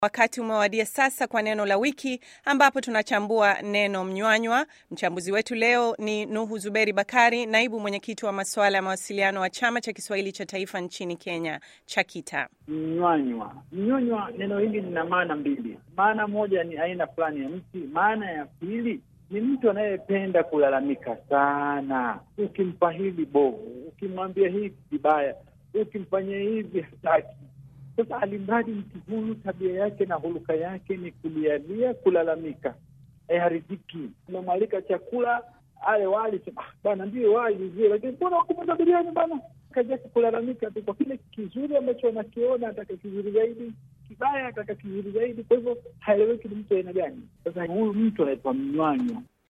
Wakati umewadia sasa kwa neno la wiki, ambapo tunachambua neno mnywanywa. Mchambuzi wetu leo ni Nuhu Zuberi Bakari, naibu mwenyekiti wa masuala ya mawasiliano wa chama cha Kiswahili cha taifa nchini Kenya, CHAKITA. Mnywanywa, mnywanywa, neno hili lina maana mbili. Maana moja ni aina fulani ya mti, maana ya pili ni mtu anayependa kulalamika sana. Ukimpa hili bovu, ukimwambia hivi vibaya, ukimfanyia hivi hataki. Sasa alimradi mtu huyu tabia yake na huluka yake ni kulialia, kulalamika, haridhiki. Unamwalika chakula ale wali, ah, bana ndio wali vizuri, lakini mbona wakumeza biriani bana? Kazi yake kulalamika tu kwa kile kizuri ambacho anakiona, ataka kizuri zaidi, kibaya ataka kizuri zaidi. Kwa hivyo haeleweki ni mtu aina gani. Sasa huyu mtu anaitwa mnywanywa.